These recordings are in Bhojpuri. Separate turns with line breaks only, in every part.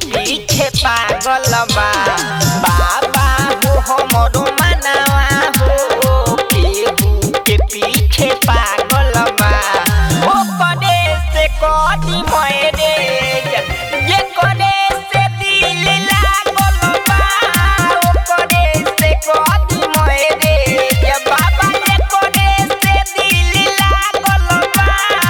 पीछे पागल बा बाबा हो हमरो मनवा हो केहू के पीछे पागल बा ओ करे से कदी मरे ये करे से दिल लागल बा ओ करे से कदी मरे ये बाबा ये करे से दिल लागल बा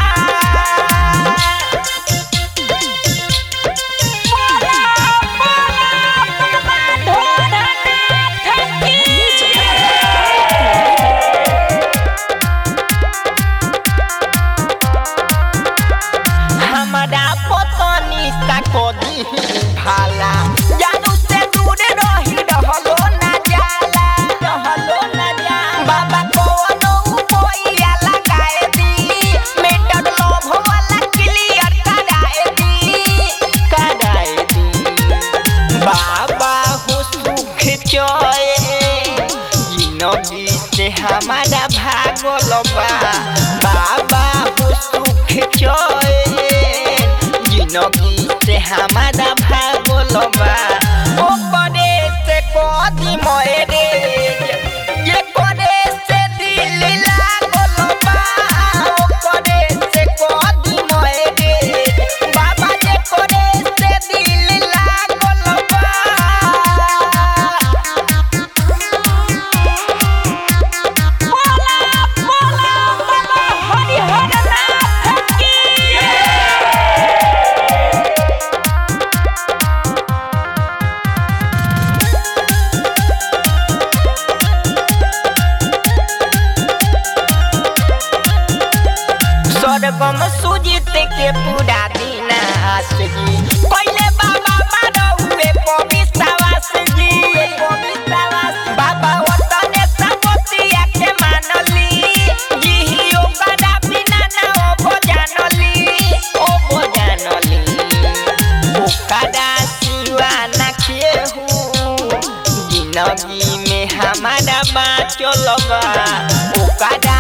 हमरा पतनी सा कदी भाला जानू से दूर रही रहलो ना जाला रहलो ना जाला बाबा कोनो उपोइया लगाए दी मेटर लोभ वाला क्लियर कराए दी कराए दी बाबा हो सुख चोए जिंदगी से हमारा भागल बा बाबा हो सुख चोए जिंदगी से हमारा भागल बा ओ करे से कदी मरे ये करे से दिल लागल बा ओ करे से कदी मरे बाबा जे करे से दिल लागल बा स्वर्गम सुजित के पूरा दिन आस जी पहले बाबा मारौए पवित्रवास जी बाबा वतने सबतिया के मानली जिहियो कदा बिना ना ओ जानली ओ जानली ओकरा सिवा ना केहू जिंदगी में हमारा बाँचल बा ओकरा